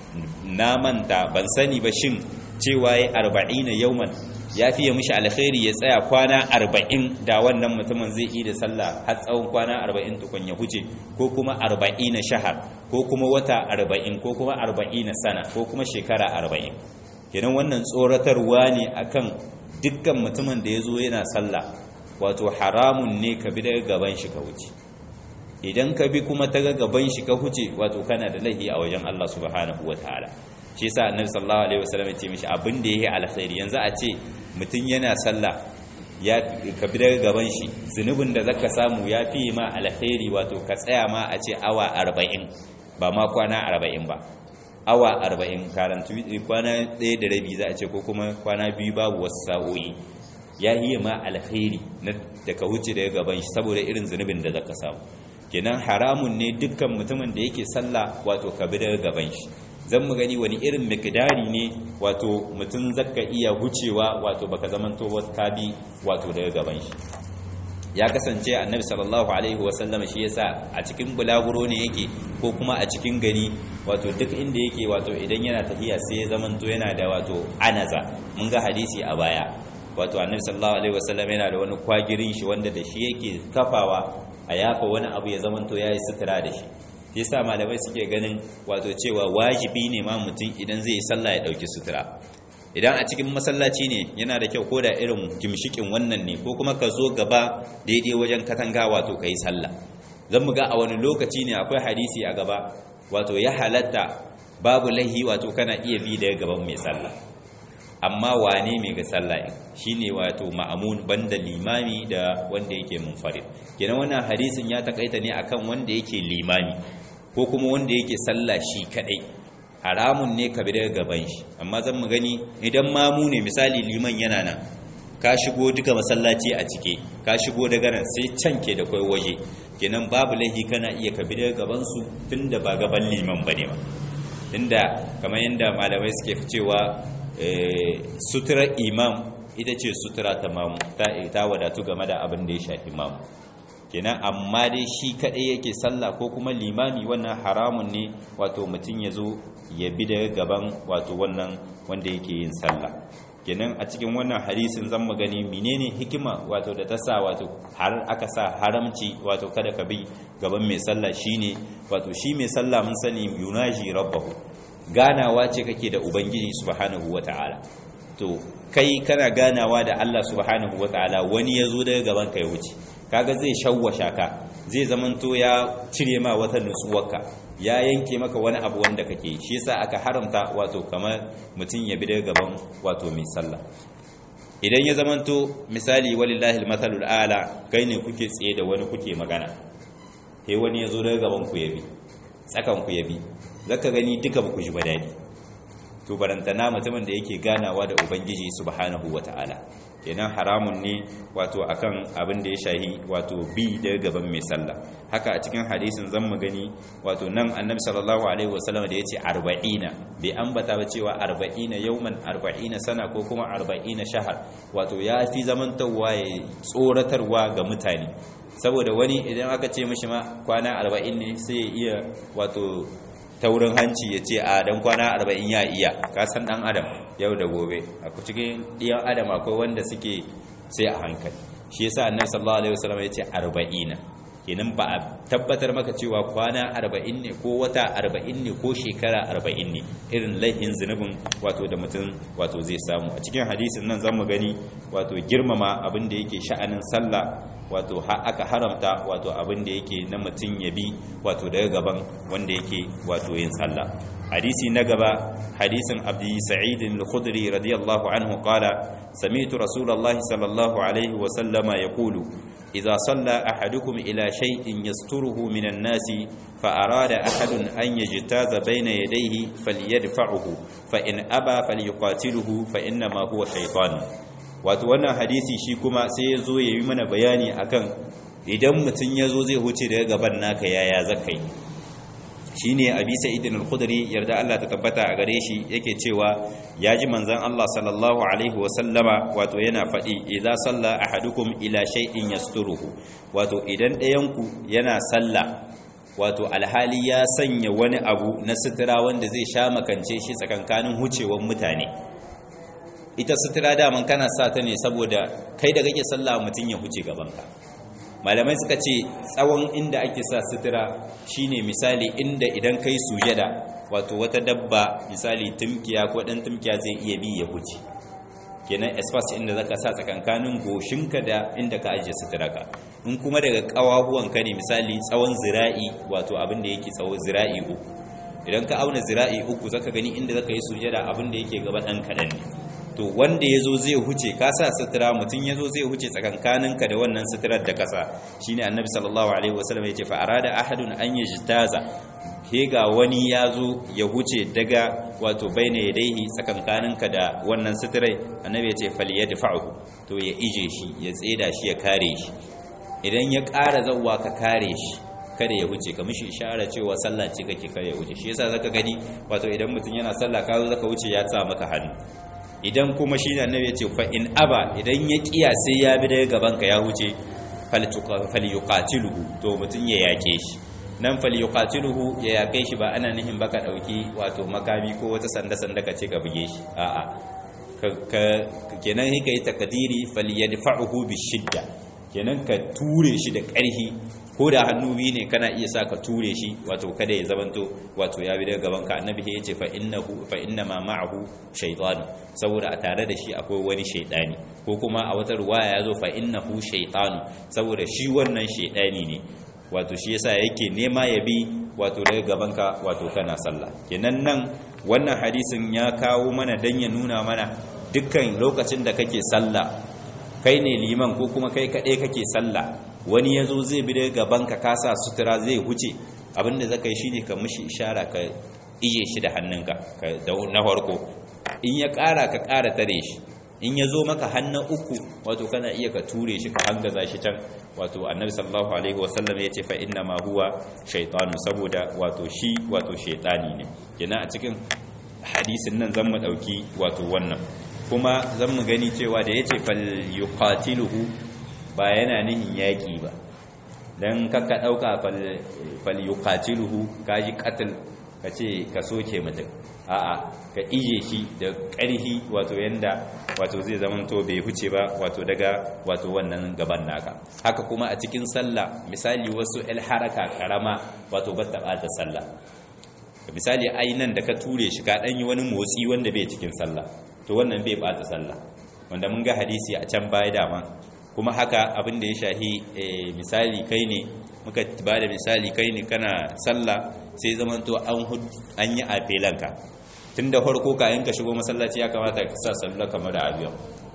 na manta ban sani ba shin cewa ya arba'ina yauman ya fiye mishi alkhairi ya tsaya kwana arba'in da wannan mutumin zai yi da sallah har tsawon kwana arba'in tukun ya huce ko kuma arba'ina shahar ko kuma wata arba'in ko kuma arba'ina sana ko kuma shekara arba'in kenan wannan tsoratarwa ne akan dukkan mutumin da ya zo yana sallah wato haramun ne ka bi daga gaban shi ka wuce idan ka bi kuma ta gaban shi ka huce wato kana da laifi a wajen Allah subhanahu wataala shi yasa annabi sallallahu alaihi wasallam ya ce mishi abin da yake alkhairi yanzu a ce mutum yana sallah ya ka bi daga gaban shi zunubin da zaka samu ya fi ma alkhairi wato ka tsaya ma a ce awa 40 ba ma kwana 40 ba awa 40 karantu kwana ɗaya da rabi za a ce ko kuma kwana biyu babu wasu sa'o'i ya yi ma alkhairi da ka huce daga gaban shi saboda irin zunubin da zaka samu kenan haramun ne dukkan mutumin da yake sallah wato ka bi daga gaban shi zan mu gani wani irin mikdari ne wato mutum zaka iya hucewa wato baka zamanto ka bi wato daga gaban shi ya kasance annabi sallallahu alaihi wasallam shi yasa a cikin bulaguro ne yake ko kuma a cikin gari wato duk inda yake wato idan yana tafiya sai ya zamanto yana da wato anaza mun ga hadisi a baya wato annabi sallallahu alaihi wasallam yana da wani kwagirin shi wanda da shi yake kafawa a yafa wani abu ya zamanto yayi sutura da shi yasa malamai suke ganin wato cewa wajibi ne ma mutum idan zai yi sallah ya dauki sutura idan a cikin masallaci ne yana da kyau ko da irin gimshikin wannan ne ko kuma ka zo gaba daidai wajen katanga wato ka yi sallah zan mu ga a wani lokaci ne akwai hadisi a gaba wato ya halatta babu lahi wato kana iya bi daga gaban mai sallah amma wane mai ga sallah shine wato ma'amun banda limami da wanda yake munfarid kenan wannan hadisin ya takaita ne akan wanda yake limami ko kuma wanda yake sallah shi kadai haramun ne ka bi daga gaban shi amma zan mu gani idan mamu ne misali liman yana nan ka shigo duka masallaci a cike ka shigo daga nan sai can ke da kai waje kenan babu laifi kana iya ka bi daga gaban su tunda ba gaban liman bane ba tunda kamar yanda malamai suke cewa sutura imam ita ce sutura ta mamu ta wadatu game da abin da ya shafi mamu kenan amma dai shi kaɗai yake sallah ko kuma limami wannan haramun ne wato mutum ya zo ya bi daga gaban wato wannan wanda yake yin sallah kenan a cikin wannan hadisin zan mu gani menene hikima wato da ta sa wato har aka sa haramci wato kada ka bi gaban mai sallah shine wato shi mai sallah mun sani yunaji rabbahu ganawa ce kake da ubangiji subhanahu wataala to kai kana ganawa da Allah subhanahu wataala wani ya zo daga gaban ka ya wuce kaga zai shawwasha ka zai zamanto ya cire ma wata nutsuwarka ya yanke maka wani abu wanda kake shi yasa aka haramta wato kamar mutum ya bi daga gaban wato mai sallah idan ya zamanto misali walillahi almathalul a'la kai ne kuke tsaye da wani kuke magana sai wani ya zo daga gaban ku ya bi tsakan ku ya bi zaka gani duka ba ku ji ba dadi to barantana mutumin da yake ganawa da ubangiji subhanahu wata'ala kenan haramun ne wato akan abin da ya shahi wato bi daga gaban mai sallah haka a cikin hadisin zan mu gani wato nan annabi sallallahu alaihi wasallam da yace 40 bai ambata ba cewa 40 yawman 40 sana ko kuma 40 shahar wato ya fi zamantawa ya tsoratarwa ga mutane saboda wani idan aka ce mishi ma kwana 40 ne sai ya iya wato taurin hanci ya ce a dan kwana arba'in ya iya kasan dan adam yau da gobe a cikin ɗiyan adam akwai wanda suke sai a hankali shi yasa annabi sallallahu alaihi wasallam ya ce arba'ina kenan ba a tabbatar maka cewa kwana arba'in ne ko wata arba'in ne ko shekara arba'in ne irin laifin zunubin wato da mutum wato zai samu a cikin hadisin nan zamu gani wato girmama abin da yake sha'anin sallah wato aka haramta wato abin da yake na mutum ya bi wato daga gaban wanda yake wato yin sallah hadisi na gaba hadisin abdi sa'id al-khudri radiyallahu anhu qala sami'tu rasulullahi sallallahu alaihi wa sallama yaqulu idza salla ahadukum ila shay'in yasturuhu minan nasi fa arada ahadun an yajtaza bayna yadayhi falyadfa'uhu fa in aba falyuqatiluhu fa inna ma huwa shaytan wato wannan hadisi shi kuma sai ya zo ya yi mana bayani akan idan mutum ya zo zai huce daga gaban naka yaya zakai shi ne abi sa'idin al-khudri yarda Allah ta tabbata a gare shi yake cewa ya ji manzan Allah sallallahu alaihi wasallama wato yana faɗi idza salla ahadukum ila shay'in yasturuhu wato idan ɗayanku yana sallah wato alhali ya sanya wani abu na sutura wanda zai sha makance shi tsakankanin hucewar mutane ita sutura daman kana sa ta ne saboda kai da kake sallah mutum ya huce gabanka malamai suka ce tsawon inda ake sa sutura shine misali inda idan kai sujada wato wata dabba misali tumkiya ko dan tumkiya zai iya bi ya huce kenan espace inda zaka sa tsakankanin goshinka da inda ka ajiye suturaka in kuma daga kawahuwanka ne misali tsawon zira'i wato abin da yake tsawo zira'i uku idan ka auna zira'i uku zaka gani inda zaka yi sujada abin da yake gaba dan kadan ne to wanda ya zo zai huce ka sa sutura mutum ya zo zai huce tsakankaninka da wannan suturar da kasa shi ne annabi sallallahu alaihi wasallam ya ce fa'ara da ahadun an yi jitaza ke ga wani ya zo ya huce daga wato baina ya daihi tsakankaninka da wannan suturai annabi ya ce fali ya dafa'u to ya ije shi ya tseda shi ya kare shi idan ya ƙara zauwa ka kare shi kada ya huce ka mishi ishara cewa sallah ce kake kare ya huce shi yasa zaka gani wato idan mutum yana sallah ka zo zaka wuce ya sa maka hannu idan kuma shi da annabi ya ce fa in aba idan ya kiya sai ya bi daga gaban ka ya huce falyuqatiluhu to mutun ya yake shi nan falyuqatiluhu ya yake shi ba ana nihin baka dauki wato makami ko wata sanda sanda ka ce ka buge shi a'a kenan hika yi takadiri falyadfa'uhu bishidda kenan ka ture shi da ƙarfi ko da hannu biyu ne kana iya sa ka ture shi wato kada ya zamanto wato ya bi daga gaban ka annabi ya ce fa innahu fa inna ma ma'ahu shaytan saboda a tare da shi akwai wani shaytani ko kuma a wata ruwaya yazo fa innahu shaytan saboda shi wannan shaytani ne wato shi yasa yake nema ya bi wato daga gaban ka wato kana sallah kenan nan wannan hadisin ya kawo mana dan ya nuna mana dukkan lokacin da kake sallah kai ne liman ko kuma kai kaɗai kake sallah wani ya zo zai bi daga gabanka kasa sutura zai huce abinda za ka yi shi ne ka mishi ishara ka ije shi da hannunka na farko in ya ƙara ka ƙara tare shi in ya zo maka hannun uku wato kana iya ka ture shi ka hangaza shi can wato annabi sallallahu alaihi wasallam ya ce fa inna ma huwa shaytanu saboda wato shi wato shaytani ne yana a cikin hadisin nan zan mu dauki wato wannan kuma zan mu gani cewa da yace fal yuqatiluhu ba yana nihin yaƙi ba don kakka ɗauka falyuqatiluhu kaji qatl ka ce ka soke mutum a'a ka ije shi da ƙarfi wato yanda wato zai zamanto bai huce ba wato daga wato wannan gaban naka haka kuma a cikin sallah misali wasu el haraka karama wato ba ta ɓata sallah misali ai nan da ka ture shi ka ɗanyi wani motsi wanda bai cikin sallah to wannan bai ɓata sallah wanda mun ga hadisi a can baya dama kuma haka abin da ya shahi misali kai ne muka ba da misali kai ne kana sallah sai zamanto an yi afelanka tun da farko kayan ka shigo masallaci ya kamata ka sa sallah kamar da abiyan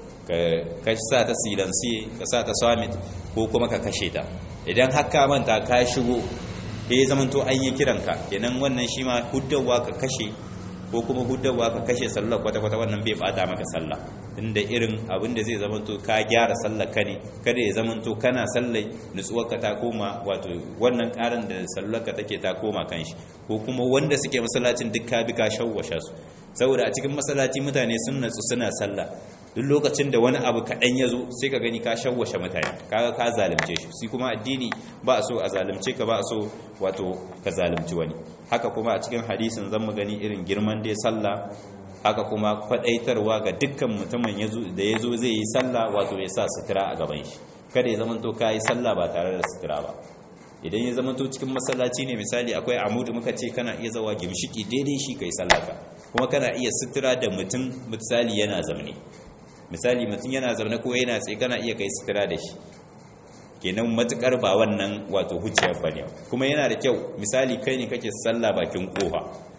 ka sa ta silansi ka sa ta summit ko kuma ka kashe ta idan haka manta ka shigo ya zamanto an yi kiranka kenan wannan shi ma huddawa ka kashe ko kuma hudawa ka kashe sallar kwata-kwata wannan bai bata maka sallah inda irin abin da zai zamanto ka gyara sallar ka ne kada ya zamanto kana sallai nutsuwar ka ta koma wato wannan karin da sallar ka take ta koma kan shi ko kuma wanda suke masallacin duk ka bi ka shawwasha su saboda a cikin masallaci mutane sun natsu suna sallah duk lokacin da wani abu kaɗan ya zo sai ka gani ka shawwashe mutane kaga ka zalunce shi shi kuma addini ba a so a zalunce ka ba a so wato ka zalunci wani haka kuma a cikin hadisin zan mu gani irin girman dai sallah haka kuma kwadaitarwa ga dukkan mutumin da ya zo zai yi sallah wato ya sa sutura a gaban shi kada ya zamanto ka yi sallah ba tare da sutura ba idan ya zamanto cikin masallaci ne misali akwai amudu muka ce kana iya zawa gimshiki daidai shi kai sallah ka kuma kana iya sutura da mutum misali yana zamne misali mutum yana zaune ko yana tsaye kana iya kai sutura da shi kenan matukar ba wannan wato hujjiyar bane kuma yana da kyau misali kai ne kake sallah bakin kofa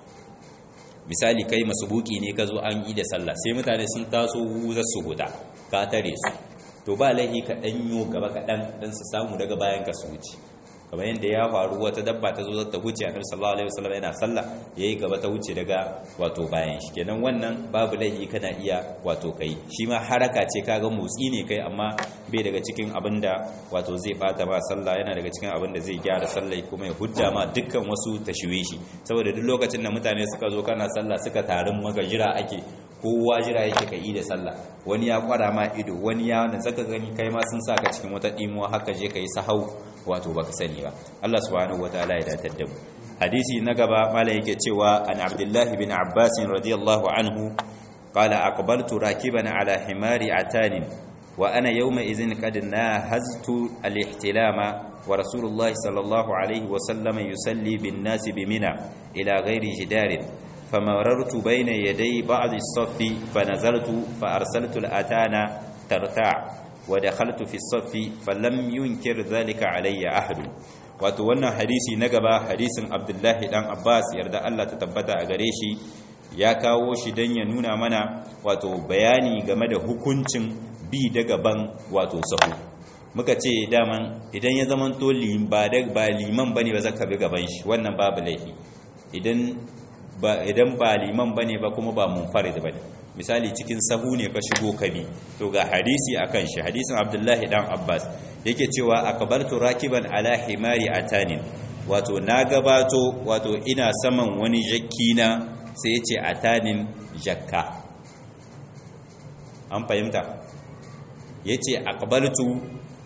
misali kai masubuki ne ka zo an yi da sallah sai mutane sun taso za su huta ka tare su to ba laihi ka danyo gaba kaɗan don su samu daga bayan ka su wuce kamar yadda ya faru wata dabba ta zo ta wuce annabi sallallahu alaihi wasallam yana sallah yayi gaba ta wuce daga wato bayan shi kenan wannan babu laifi kana iya wato kai shi ma haraka ce kaga motsi ne kai amma bai daga cikin abinda wato zai bata ma sallah yana daga cikin abinda zai gyara sallah kuma ya hujja ma dukkan wasu tashwishi saboda duk lokacin da mutane suka zo kana sallah suka tarin maka jira ake kowa jira yake ka yi da sallah wani ya kwara ma ido wani ya wanda zaka gani kai ma sun saka cikin wata dimuwa haka je ka yi sahau wato baka sani ba Allah subhanahu wataala ya datar da mu hadisi na gaba mala yake cewa an abdullah bin abbas radiyallahu anhu qala aqbaltu rakiban ala himari atanin wa ana yawma idhin qad nahaztu al-ihtilama wa rasulullah sallallahu alayhi wa sallam yusalli bin nasi bi mina ila ghairi jidarin فمررت بين يدي بعض الصف فنزلت فأرسلت الأتانا ترتاع ودخلت في الصف فلم ينكر ذلك علي أحد wato wannan hadisi na gaba hadisin abdullahi dan abbas yarda allah ta tabbata a gare shi ya kawo shi don ya nuna mana wato bayani game da hukuncin bi da gaban wato sahu muka ce daman idan ya zama to ba liman bane ba zaka bi gaban shi wannan babu laifi idan ba idan ba liman bane ba kuma ba munfarid bane misali cikin sahu ne ka shigo kabi to ga hadisi akan shi hadisin abdullahi dan abbas yake cewa akbartu rakiban ala himari atanin wato na gabato wato ina saman wani jakki na sai yace atanin jakka an fahimta yace akbartu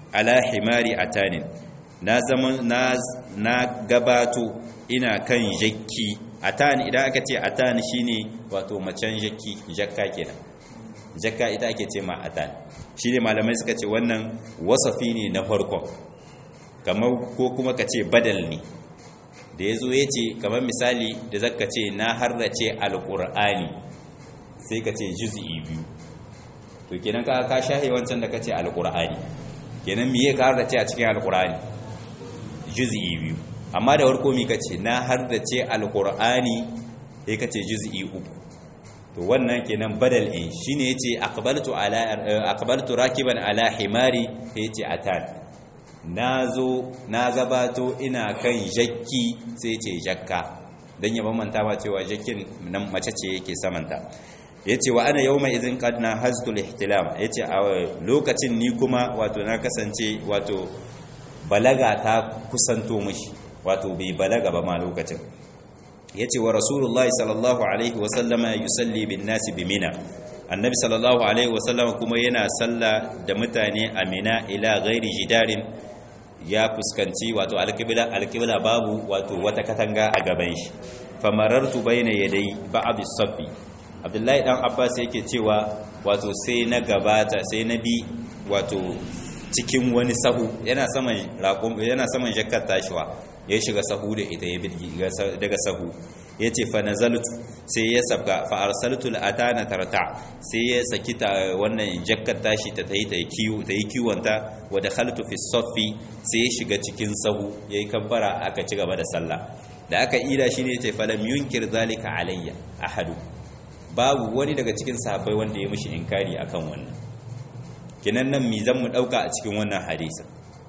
ala himari atanin na zaman na na gabato ina kan jakki atan idan aka ce atan shine wato macen jakki jakka kenan jakka ita ake ce ma atan shine malamai suka ce wannan wasafi ne na farko kamar ko kuma ka ce badal ne da ya zo ya ce kamar misali da zaka ce na harrace alƙur'ani sai ka ce juz'i biyu to kenan ka ka shahe wancan da ka ce alƙur'ani kenan miye ka harrace a cikin alƙur'ani juz'i biyu amma da warko mi ka ce na harrace alƙur'ani sai ka ce juz'i uku to wannan kenan badal in shine yace aqbaltu ala aqbaltu rakiban ala himari yace atan nazo na gabato ina kan jakki sai yace jakka dan ya bambanta ba cewa jakkin nan mace ce yake samanta yace wa ana yawma idhin qad na haztul ihtilam yace a lokacin ni kuma wato na kasance wato balaga ta kusanto mishi wato bai balaga ba ma lokacin yace wa rasulullahi sallallahu alaihi wasallama yusalli bin nasi bi mina annabi sallallahu alaihi wasallama kuma yana salla da mutane a mina ila ghairi jidarin ya fuskanci wato alqibla alqibla babu wato wata katanga a gaban shi famarartu baina yadai ba'd as-safi abdullahi dan abbas yake cewa wato sai na gabata sai na bi wato cikin wani sahu yana saman raƙum yana saman jakkar tashiwa ya shiga sahu da ita ya birgi daga sahu ya ce fa nazaltu sai ya sabga fa arsaltu atana tarta sai ya saki ta wannan jakkar tashi ta tayi ta kiwo ta yi kiwonta wa dakhaltu fi saffi sai ya shiga cikin sahu yayi kabbara aka ci gaba da sallah da aka ida shine yace fa lam yunkir zalika alayya ahadu babu wani daga cikin sahabbai wanda ya mishi inkari akan wannan kinan nan mi zan mu dauka a cikin wannan hadisi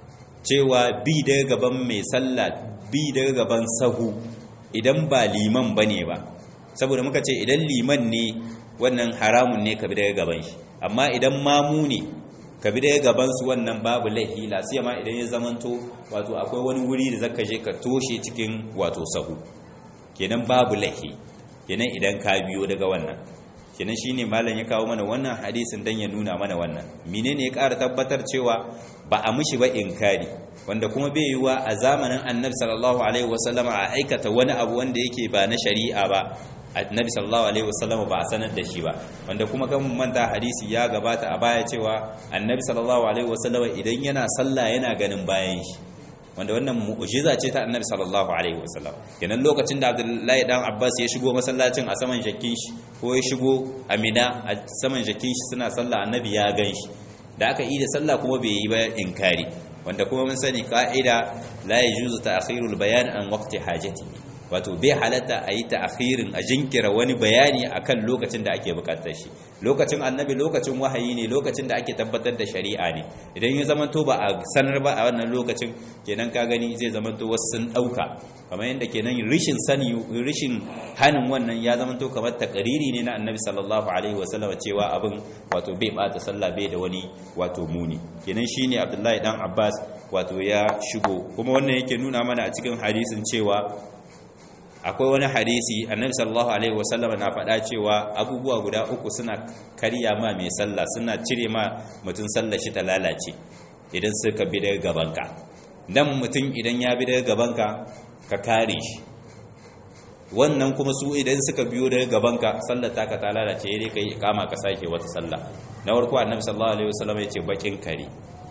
cewa bi daga gaban mai sallah bi daga gaban sahu idan ba liman bane ba saboda muka ce idan liman ne wannan haramun ne ka bi daga gaban shi amma idan mamu ne ka bi daga gaban su wannan babu laifi la ma idan ya zamanto wato akwai wani wuri da zaka je ka toshe cikin wato sahu kenan babu laifi kenan idan ka biyo daga wannan kenan shine malam ya kawo mana wannan hadisin dan ya nuna mana wannan menene ya ƙara tabbatar cewa ba a mishi ba inkari wanda kuma bai yiwa a zamanin annabi sallallahu alaihi wasallam a aikata wani abu wanda yake ba na shari'a ba annabi sallallahu alaihi wasallam ba a sanar da shi ba wanda kuma kan manta hadisi ya gabata a baya cewa annabi sallallahu alaihi wasallam idan yana sallah yana ganin bayan shi wanda wannan mu'jiza ce ta annabi sallallahu alaihi wasallam kenan lokacin da abdullahi dan abbas ya shigo masallacin a saman jakin shi ko ya shigo amina a saman jakin shi suna sallah annabi ya gan shi da aka yi da sallah kuma bai yi ba inkari wanda kuma mun sani ka'ida la yajuzu ta'khirul bayan an waqti hajati wato bai halatta a yi ta'akhirin a jinkira wani bayani akan lokacin da ake bukatar shi lokacin annabi lokacin wahayi ne lokacin da ake tabbatar da shari'a ne idan ya zamanto ba a sanar ba a wannan lokacin kenan ka gani zai zamanto wasu sun dauka kamar yadda kenan rishin sani rishin hanin wannan ya zamanto kamar takariri ne na annabi sallallahu alaihi wasallam cewa abin wato bai bata sallah bai da wani wato muni kenan shine abdullahi dan abbas wato ya shigo kuma wannan yake nuna mana a cikin hadisin cewa akwai wani hadisi annabi sallallahu alaihi wasallam na faɗa cewa abubuwa guda uku suna karya ma mai sallah suna cire ma mutum sallar shi ta lalace idan suka bi daga gabanka dan mutum idan ya bi daga gabanka ka kare shi wannan kuma su idan suka biyo daga gabanka sallar taka ta lalace dai kai kama ka sake wata sallah na farko annabi sallallahu alaihi wasallam ya ce bakin kare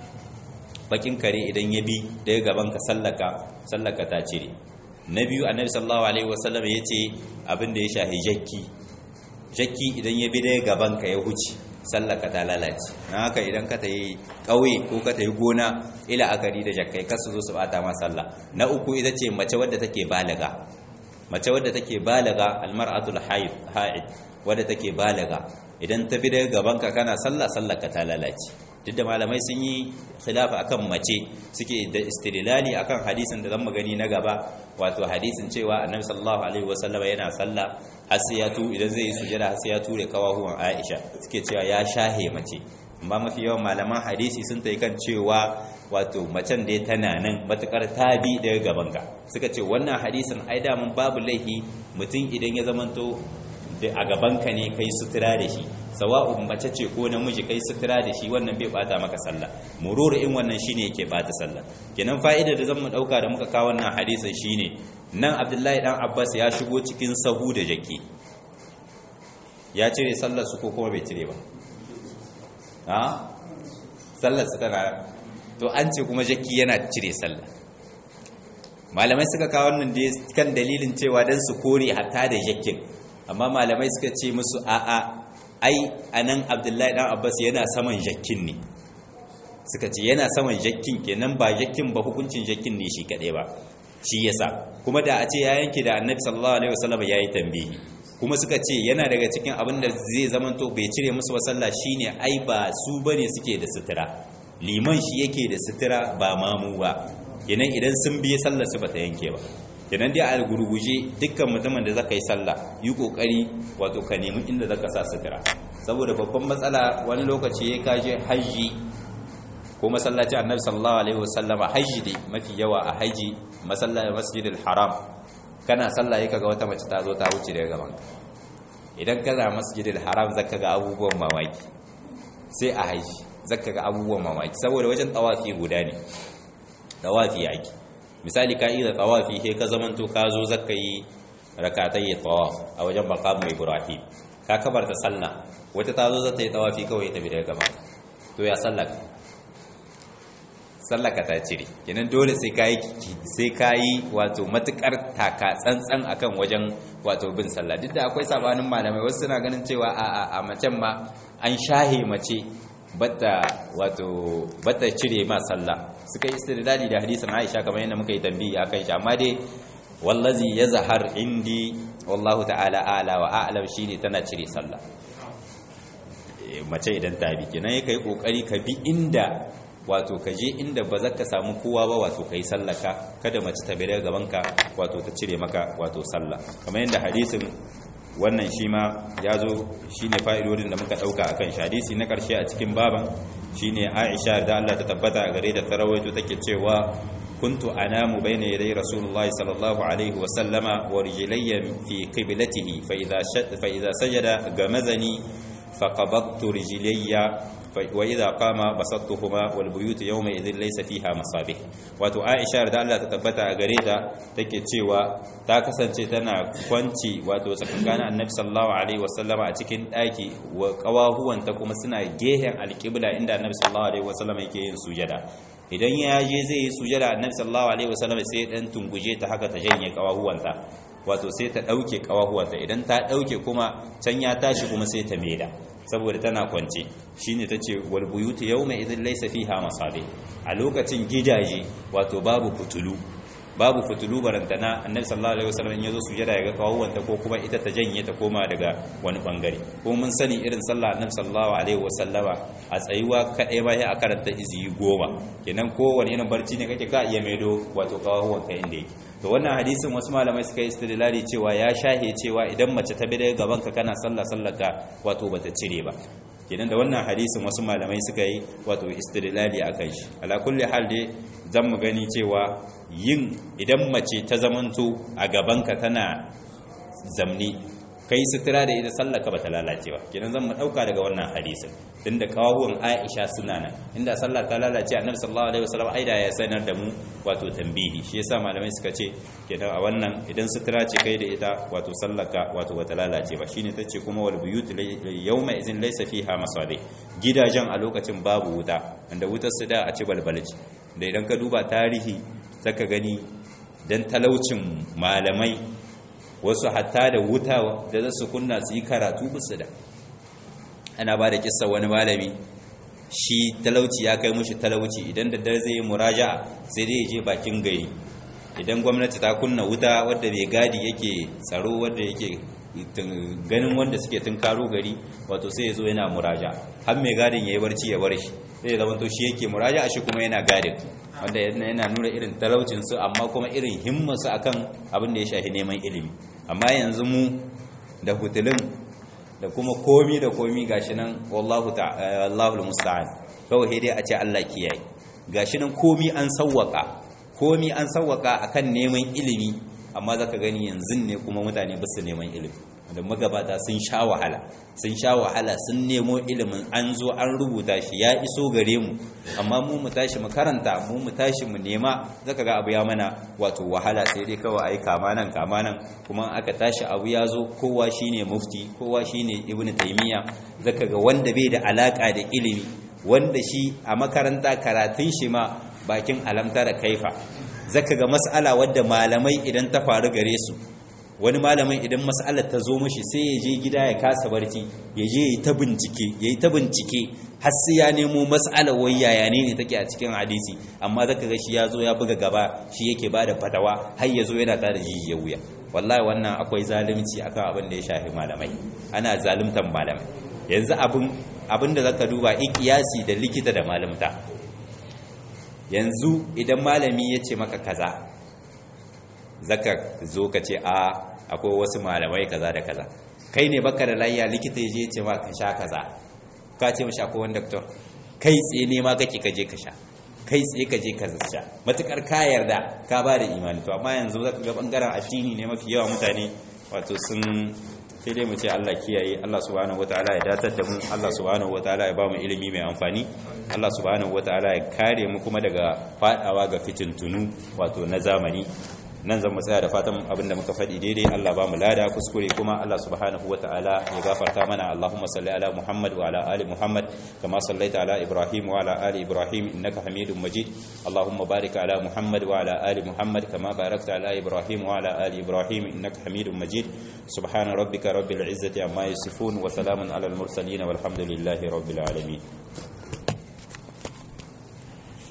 bakin kare idan ya bi daga gabanka sallaka sallaka ta cire na biyu annabi sallallahu alaihi wasallam ya ce abin da ya shahi jakki jakki idan ya bi daga gaban ka ya huce sallaka ta lalace na haka idan ka tayi kauye ko ka tayi gona ila akari da jakkai kar su zo su bata ma sallah na uku ita ce mace wadda take balaga mace wadda take balaga almar'atul haid haid wadda take balaga idan ta bi daga gaban ka kana sallah sallaka ta lalace duk da malamai sun yi khilafa akan mace suke da istidlali akan hadisin da zan gani na gaba wato hadisin cewa annabi sallallahu alaihi wasallam yana sallah har sai ya tu idan zai yi sujada har sai ya ture kawahuwan Aisha suke cewa ya shahe mace amma mafi yawan malaman hadisi sun tayi kan cewa wato macen da tana nan matukar tabi daga gaban ka suka ce wannan hadisin ai da mun babu laifi mutum idan ya zamanto a gabanka ne kai sutura da shi sawa'un mace ce ko namiji kai sutura da shi wannan bai bata maka sallah mururu in wannan shine yake bata sallah kenan fa'ida da zan mu dauka da muka kawo wannan hadisin shine nan Abdullahi dan Abbas ya shigo cikin sahu da jaki ya cire sallar su ko kuma bai cire ba ha sallar su tana to an ce kuma jaki yana cire sallah malamai suka kawo wannan da kan dalilin cewa dan su kore hatta da jakin amma malamai suka ce musu a'a ai anan abdullahi dan abbas yana saman jakin ne suka ce yana saman jakin kenan ba jakin ba hukuncin jakin ne shi kaɗai ba shi yasa kuma da a ce ya yanke da annabi sallallahu alaihi wasallam yayi tambihi kuma suka ce yana daga cikin abin da zai zamanto bai cire musu ba sallah shine ai ba su bane suke da sutura liman shi yake da sutura ba mamu ba kenan idan sun biye sallar su bata yanke ba kenan dai a gurguje dukkan mutumin da zaka yi sallah yi kokari wato ka nemi inda zaka sa sutura saboda babban matsala wani lokaci ya kaje haji ko masallaci annabi sallallahu alaihi wasallama haji dai mafi yawa a haji masallaci masjidil haram kana sallah yaka ga wata mace ta zo ta wuce daga gaban ka idan kana masjidil haram zaka ga abubuwan mamaki sai a haji zaka ga abubuwan mamaki saboda wajen tawafi guda ne tawafi yake misali ka yi da tawafi sai ka zamanto ka zo zaka yi rakatai tawaf a wajen maqam ibrahim ka kabarta sallah wata ta zo zata yi tawafi kawai ta bi daga gaba to ya sallaka sallaka ta cire kenan dole sai kai sai kai wato matukar taka tsantsan akan wajen wato bin sallah duk da akwai sabanin malamai wasu suna ganin cewa a a macen ma an shahe mace batta wato batta cire ma sallah suka yi istidlali da hadisin Aisha kamar yadda muka yi tambayi akan shi amma dai wallazi yazhar indi wallahu ta'ala a'la wa a'lam shine tana cire sallah mace idan ta bi kenan yake yi kokari ka bi inda wato ka je inda ba za ka samu kowa ba wato kai sallaka kada mace ta bire gaban ka wato ta cire maka wato sallah kamar yadda hadisin wannan shi ma ya zo shi ne fa'idodin da muka ɗauka a kan hadisi na ƙarshe a cikin baban shi ne aisha da Allah ta tabbata a gare da tarawaito take cewa kuntu anamu bayna yaday rasulullahi sallallahu alaihi wa sallama wa rijlayya fi qiblatihi fa idha fa idha sajada gamazani fa qabattu rijlayya wa idha qama basattuhuma wal buyut yawma idhin laysa fiha masabih wato aisha da Allah ta tabbata a gare ta take cewa ta kasance tana kwanci wato tsakankanin annabi sallallahu alaihi wasallama a cikin daki wa kawahuwanta kuma suna gehen alqibla inda annabi sallallahu alaihi wasallama yake yin sujada idan ya je zai yi sujada annabi sallallahu alaihi wasallama sai dan tunguje ta haka ta janye kawahuwanta wato sai ta dauke kawahuwanta idan ta dauke kuma can ya tashi kuma sai ta meda saboda tana kwance shine tace wal buyutu yawma idhin laysa fiha masabih a lokacin gidaje wato babu fitulu babu fitulu barantana annabi sallallahu alaihi wasallam in yazo sujada ya ga kawuwanta ko kuma ita ta janye ta koma daga wani bangare ko mun sani irin sallah annabi sallallahu alaihi wasallama a tsayuwa kadai ba a karanta iziyi goma kenan kowane irin barci ne kake ka iya maido wato kawuwanka inda yake to wannan hadisin wasu malamai suka yi istidlali cewa ya shahe cewa idan mace ta bi daga gaban ka kana sallah sallaka wato bata cire ba kenan da wannan hadisin wasu malamai suka yi wato istidlali akan shi ala kulli hal dai zan mu gani cewa yin idan mace ta zamanto a gaban ka tana zamni kai sutura da ita sallaka bata lalace ba kenan zan mu dauka daga wannan hadisin tunda kawuwan Aisha suna nan inda sallah ta lalace Annabi sallallahu alaihi wasallam aida ya sanar da mu wato tambihi shi yasa malamai suka ce kenan a wannan idan sutura ce kai da ita wato sallaka wato bata lalace ba shine tace kuma wal buyut yawma izin laysa fiha masabi gidajen a lokacin babu wuta wanda wutar su da a ci balbalci da idan ka duba tarihi zaka gani dan talaucin malamai wasu hatta da wuta da za su kunna su yi karatu bisu da ana ba da kissa wani malami shi talauci ya kai mushi talauci idan da dare zai yi muraja sai dai je bakin gari idan gwamnati ta kunna wuta wadda mai gadi yake tsaro wadda yake ganin wanda suke tunkaro gari wato sai ya zo yana muraja har mai gadin ya yi barci ya bar shi sai ya zama to shi yake muraja shi kuma yana gadin wanda yana nuna irin talaucinsu amma kuma irin himmansu akan abin da ya shafi neman ilimi amma yanzu mu da hutulun da kuma komi da komi gashi nan wallahu ta'ala musta'an kawai dai a ce Allah kiyaye gashi nan komi an sawwaka komi an sawwaka akan neman ilimi amma zaka gani yanzu ne kuma mutane ba su neman ilimi da magabata sun sha wahala sun sha wahala sun nemo ilimin an zo an rubuta shi ya iso gare mu amma mu mu tashi mu karanta mu mu tashi mu nema zaka ga abu ya mana wato wahala sai dai kawai ai kama nan kama nan kuma aka tashi abu ya zo kowa shine mufti kowa shine ibnu taymiya zaka ga wanda bai da alaka da ilimi wanda shi a makaranta karatun shi ma bakin alamtara kaifa zaka ga mas'ala wadda malamai idan ta faru gare su wani malamin idan mas'alar ta zo mashi sai ya je gida ya kasa barci ya je ya ta bincike ya yi ta bincike har sai ya nemo mas'alar wai yaya ne ne take a cikin hadisi amma zaka ga shi ya zo ya buga gaba shi yake ba da fatawa har ya zo yana ta da jijiyar wuya wallahi wannan akwai zalunci akan abin da ya shafi malamai ana zaluntan malamai yanzu abin abin da zaka duba ikiyasi da likita da malamta yanzu idan malami ya ce maka kaza zaka zo ka ce a akwai wasu malamai kaza da kaza kai ne baka da layya likita ya je ce ma ka sha kaza ka ce mashi akwai wani doktor kai tsaye ne ma kake ka je ka sha kai tsaye ka je ka sha matukar ka yarda ka ba da imani to amma yanzu zaka ga bangaren addini ne mafi yawa mutane wato sun sai dai mu ce Allah kiyaye Allah subhanahu wataala ya datar da mu Allah subhanahu wataala ya ba mu ilimi mai amfani Allah subhanahu wataala ya kare mu kuma daga fadawa ga fitintunu wato na zamani nan zan mu tsaya da fatan abinda muka faɗi daidai Allah ba mu lada kuskure kuma Allah subhanahu wataala ya gafarta mana Allahumma salli ala Muhammad wa ala ali Muhammad kama sallaita ala Ibrahim wa ala ali Ibrahim innaka Hamidum Majid Allahumma barik ala Muhammad wa ala ali Muhammad kama barakta ala Ibrahim wa ala ali Ibrahim innaka Hamidum Majid subhana rabbika rabbil izzati amma yasifun wa salamun ala al mursalin walhamdulillahi rabbil alamin